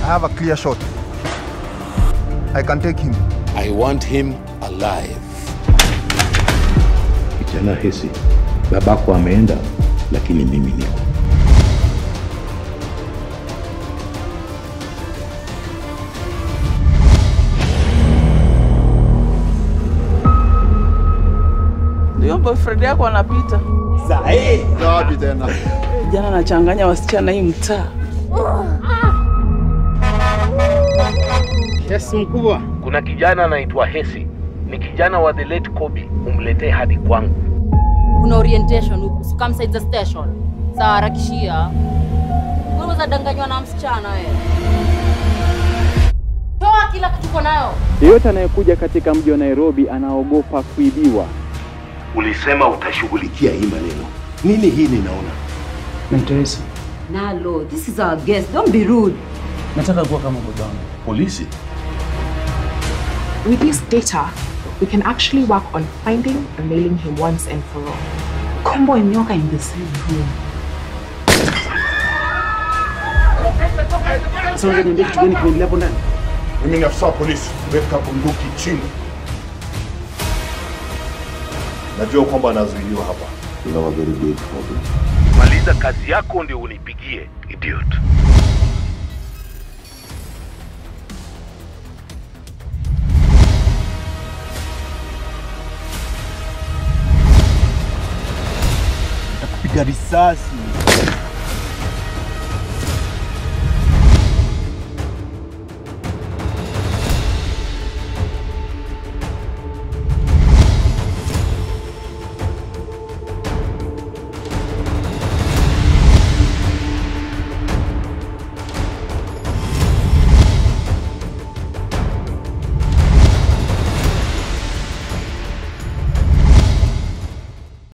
I have a clear shot. I can take him. I want him alive. Kijana Hesi, babako ameenda, lakini mimi niko. Ndio boyfriend yako anapita. Wapi tena? Jana anachanganya wasichana hii mtaa. Yes, mkubwa. Kuna kijana anaitwa Hesi, ni kijana wa the late Kobe, umletee hadi kwangu. kuna orientation huku so come side the station sawa harakishia unaweza danganywa na msichana wewe toa kila kitu uko nayo Yeyote anayekuja katika mji wa Nairobi anaogopa kuibiwa. Ulisema utashughulikia hii maneno. Nini hii ninaona? Mentoresi, nalo this is our guest don't be rude nataka kuwa kama babangu. Polisi? With this data, we can actually work on finding and nailing him once and for all. Kombo and nyoka in the same room. Sasa unajua niambia kitu gani kinaendelea hapo ndani? Mimi ni afisa wa polisi. Weka bunduki chini. Najua kwamba anazuiliwa hapa. You have a very big problem. Maliza kazi yako ndio unipigie, idiot. Piga risasi.